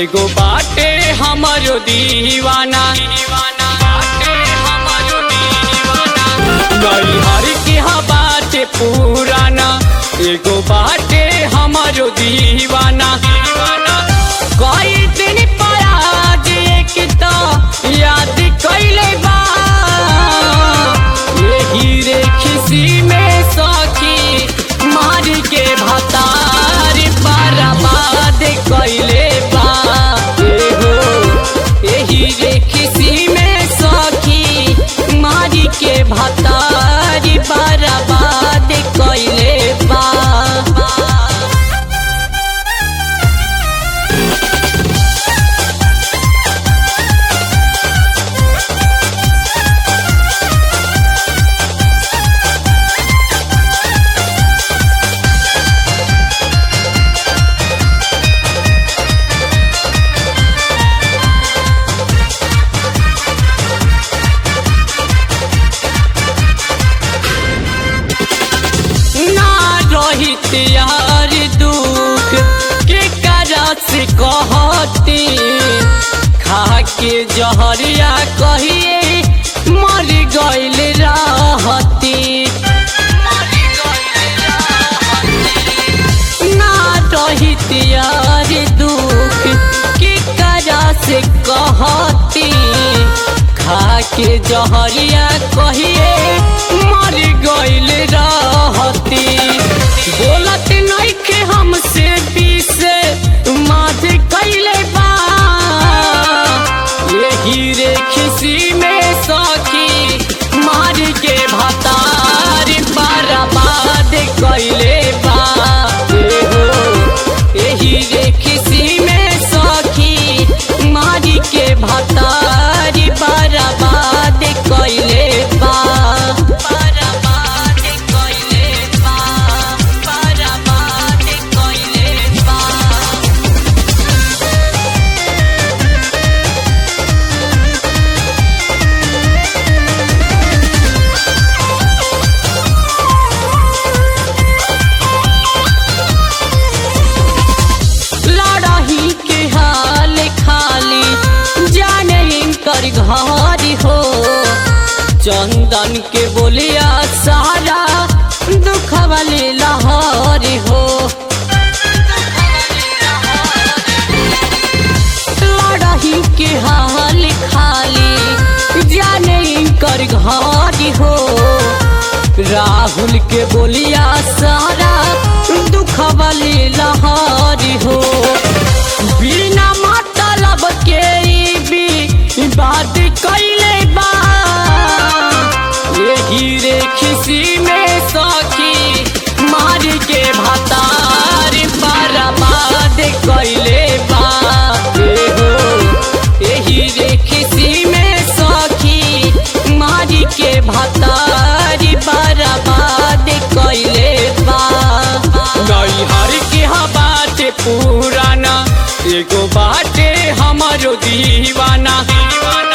एगो बाटे हमारो दीवाना बाटे हमारो दीवाना नैहर के हा बाटे पुराना एगो बाटे हमारो दीवाना कई दिन पराज एक तो याद कैले बा यही रे खिसी में सखी मार के भतार बर्बाद कैले बा ए हो यही रे खिसी में सखी मार के भतार बर्बाद कैले बा ना रहित यार दुख के करा से कहती खा के जहरिया कहिए मर गइल रहती ना रहित यार दुख के करा से कहती खा के जहरिया कहिए मर गइल रहती बोलत नइखे हमसे पीसे माथ कैले बा यही रे खिसी में सखी मार के भतार बर्बाद कैले बा ए हो यही रे खिसी में सखी मार के भतार बर्बाद कैले बा बर्बाद कैले बा बर्बाद कैले बा लड़ही के हाल खाली जाने इनकर घर हो चंदन के बोलिया सारा दुख वाली लहर हो लड़ही के हाल खाली जाने इनकर घर हो राहुल के बोलिया सारा दुख वाली लहरी हो बिना मतलब के ई भी बात कैले बा यही रे खिसी में सखी मार के भतार बर्बाद कैले बा ए हो यही रे खिसी में सखी मार के भतार बर्बाद कैले बा नैहर के हा बाटे पुराना एगो बाटे हमारो दीवाना दीवाना